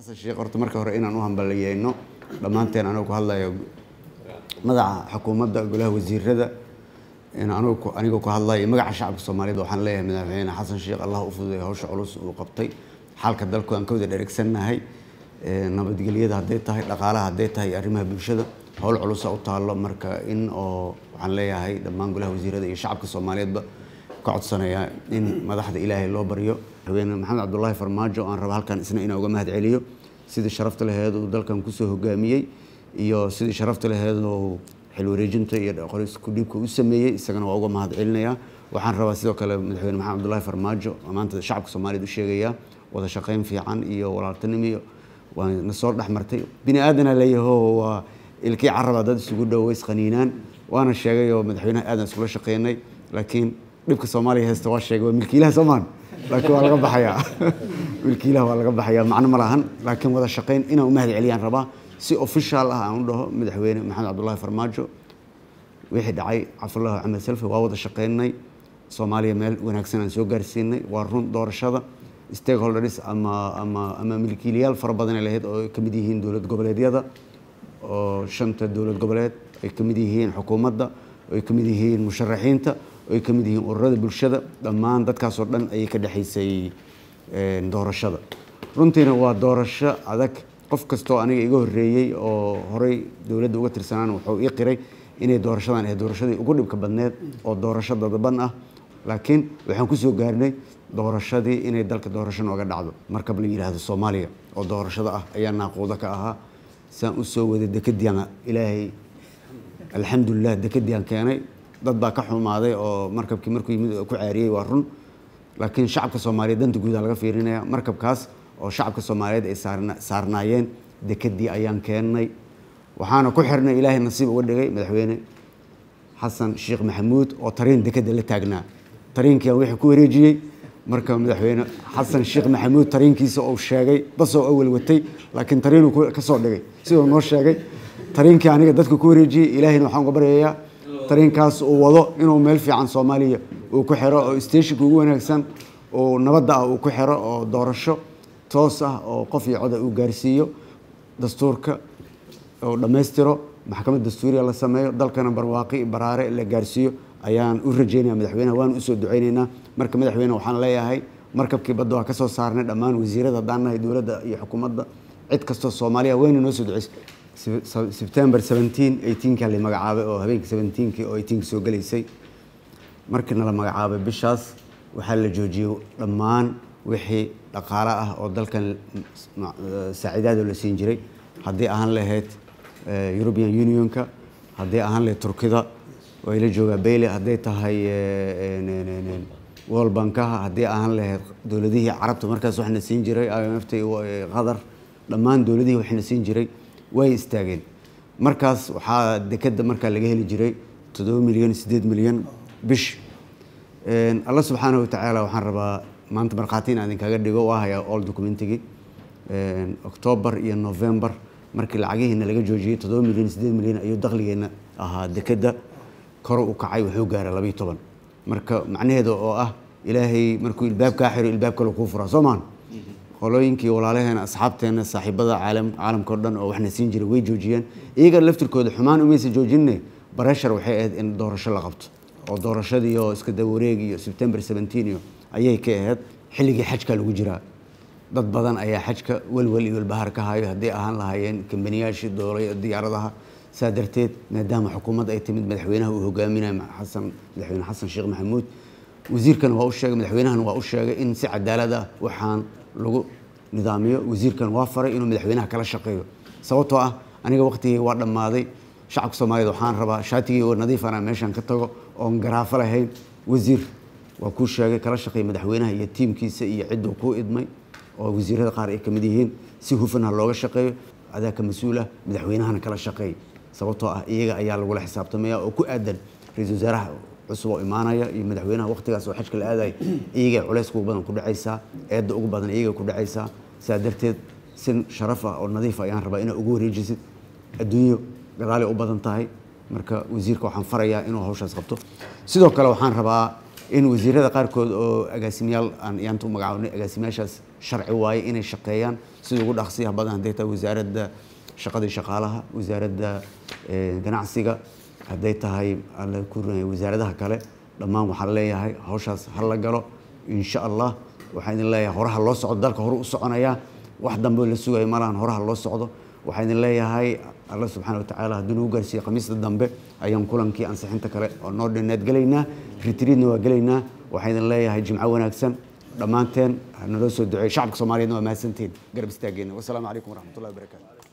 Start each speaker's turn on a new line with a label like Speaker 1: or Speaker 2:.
Speaker 1: xasan sheekh horta marka hore inaan u hambaliyeyno dhammaanteen anuu ku hadlayo madaxa xukuumadda golaha wasiirada anugu anigoo ku hadlayo magaca shacabka soomaaliyeed waxaan leeyahay madaxweyne xasan sheekh allah u fududay hawsha culus uu qabtay xaalka dalku aan ka wada dheregsannahay nabadgelyada hadday tahay dhaqaalaha hadday tahay arrimaha bulshada howl culusa u taallo marka in oo waxaan leeyahay dhammaan golaha wasiirada iyo shacabka soomaaliyeedba ka codsanayaa in madaxda ilaahay loo baryo madaxweyne maxamed cabdulaahi farmaajo aan raba halkan isna inaan uga mahad celiyo sidii sharafta laheed uu dalkan kusoo hogaamiyey iyo sidii sharafta laheed uu xil wareejinta iyo qorisku dhiibka u sameeyey isagana waa uga mahad celinayaa waxaan rabaa sidoo kale madaxweyne maxamed cabdulaahi farmaajo maanta shacabka soomaaliyeed u sheegayaa wada shaqayn fiican iyo walaaltinimo iyo waa na soo dhex martay bini aadana leeyaho waa ilkii caraba dad isugu dhow ways qaniinaan waana sheegay oo madaxweynaha aadan iskula shaqeynay laakiin dhibka soomaaliya haysta waa sheegay waa milkiilaha soomaan laakiin waa laga baxayaa milkiilaha waa laga baxayaa macno ma lahan laakiin wada shaqayn inaan u mahad celiyaan rabaa si official ah aan u dhaho madaxweyne maxamed cabdulaahi farmaajo wixii dhacay cabdullaahi axmed selfi waa wada shaqeynay soomaaliya meel wanaagsan aan soo gaarsiinay waa run doorashada stakeholders ama ama ama milkiilayaal fara badan ay lahayd oo ay ka mid yihiin dowlad goboleedyada oo shanta dowlad goboleed ay ka mid yihiin xukuumadda oo ay ka mid yihiin musharaxiinta oo ay ka mid yihiin ururada bulshada dhammaan dadkaasoo dhan ayay ka dhexaysay doorashada runtiina waa doorasho adag qof kastoo aniga iga horreeyey oo horey dowladda uga tirsanaan wuxuu ii qiray inay doorashadan ahayd doorashadii ugu dhibka badneed oo doorasho dadaban ah laakiin waxaan kusoo gaarnay doorashadii inay dalka doorasho nooga dhacdo markab la yidhaahdo soomaaliya oo doorashada ah ayaa naaquuda ka ahaa saan u soo waday dekadian ilaahay alxamdulilah dekadian keenay dad baa ka xumaaday oo markabkii markuu yimid ku caariyey waa run laakiin shacabka soomaaliyeed danta guudaa laga fiirinaya markabkaas oo shacabka soomaaliyeed ay saarnaayeen dekadii ayaan keennay waxaana ku xirnay ilaahay nasiib uga dhigay madaxweyne xasan sheekh maxamuud oo tariin dekada la taagnaa tariinkiiaan wixii ku wareejiyey marka madaxweyne xasan sheekh maxamuud tariinkiisa uu sheegay basoo awal watay laakiin tariinuu ka soo dhigay siduu noo sheegay tariinkii aniga dadka ku wareejiyey ilaahayna waxaan uga baryayaa tariinkaas uu wado inuu meel fiican soomaaliya uu ku xiro oo stationka ugu wanaagsan oo nabadda ah uu ku xiro oo doorasho toos ah oo qof iyo coda uu gaarsiiyo dastuurka oo dhammaystiro maxkamad dastuuriya la sameeyo dalkana barwaaqi baraare la gaarsiiyo ayaan u rajeynaya madaxweyneha waan usoo duceyneynaa marka madaxweyne waxaan leeyahay markabkii badda waa kasoo saarnay dhammaan wasiirada haddaan nahay dowladda iyo xukuumadda cid kastoo soomaaliya wayna noo soo duceysay sebtember seventeen eighteenka la magacaabay oo habeenkii seventeenkii oo eighteenka soo gelaysay markiina la magacaabay bishaas waxaa la joojiyey dhammaan wixii dhaqaale ah oo dalkan saaciidaada la siin jiray haddii ahaan lahayd european unionka haddii ahaan lahayd turkida way la joogaa bayle hadday tahay world bankaha haddii ahaan lahayd dowladihii carabta markaas waxna siin jiray imft qatar dhammaan dowladihii waxna siin jiray way istaageen markaas waxaa dekeda markaa laga heli jiray toddoba milyan siddeed milyan bish alla subxaanahu watacaala waxaan rabaa maanta markhaati in aan idinkaga dhigo waa hayaa all documentigii octoobar iyo november markii lacagihiina laga joojiyey toddoba milyan siddeed milyan ayuu dakhligeenna ahaa dekeda kor u kacay wuxuu gaaray labayo toban marka macnaheeda oo ah ilaahay markuu ilbaab kaa xiro ilbaab kale kuu furaa soo maan qolooyinkii walaalaheena asxaabteena saaxiibada caalam caalamka o dhan oo waxna siin jiray way joojiyeen iyaga laftirkooda xumaan umaysa joojinne bareshar waxay ahayd in doorasho la qabto oo doorashadii oo iska dawareeg iyo sebtember seventeen iyo ayay ka ahayd xilligii xajka lagu jiraa dad badan ayaa xajka welwel iyo walbahaar ka hayo haddii ahaan lahaayeen kambaniyaashii doolay diyaaradaha saa darteed maadaama xukuumadda ay timid madaxweynaha uu hogaaminayo xasan madaxweyne xasan sheekh maxamuud wasiirkana waa u sheegay madaxweynahana waa u sheegay in si cadaalad ah waxaan lagu nidaamiyo wasiirkan waa faray inuu madaxweynaha kala shaqeeyo sababtoo ah aniga waqtigii waa dhammaaday shacabka soomaaliyeed waxaan rabaa shaatigii oo nadiifana meeshan ka tago oon garaafo lahayn wasiir waa kuu sheegay kala shaqeey madaxweynaha iyo tiimkiisa iyo cidduu kuu idmay oo wasiirada qaar ay ka mid yihiin si hufan ha looga shaqeeyo adaa ka mas-uul ah madaxweynahana kala shaqeey sababtoo ah iyaga ayaa lagula xisaabtamaya oo ku aadan ra-iisul wasaaraha cusub oo imaanaya iyo madaxweynaha waqtigaas oo xajka la aadaya iyagay culayska ugu badan ku dhacaysaa eedda ugu badan iyagay ku dhacaysaa sidaa darteed si sharaf ah oo nadiif ayaan rabaa inaad ugu wareejisid adduunyo gadaalay u badan tahay marka wasiirka waxaan farayaa inuu hawshaas qabto sidoo kale waxaan rabaa in wasiirada qaarkood oo agaasimayaal aan iyaanta u magacaabnay agaasimayaashaas sharci waaye inay shaqeeyaan sida ugu dhaqsiyaha badan hadday tahay wasaaradda shaqadii shaqaalaha wasaaradda ganacsiga hadday tahay alla ku wasaaradaha kale dhammaan waxaan leeyahay hawshaas ha la galo insha allah waxaan idin leeyahay horaha loo socdo dalka hore u soconayaa wax dambe la sugayo malahan horaha loo socdo waxaan idin leeyahay alla subxaana watacaala hadduu nagu gaarsiiye khamiista dambe ayaan kulankii ansixinta kale oo noo dhinneed gelaynaa ritriidna waa gelaynaa waxaan idin leeyahay jimco wanaagsan dhammaanteen naloo soo duceey shacabka soomaaliyeedna waa mahadsantihiin garab istaageenna wasalaamu calaykum waraxmatullahi wabarakaatu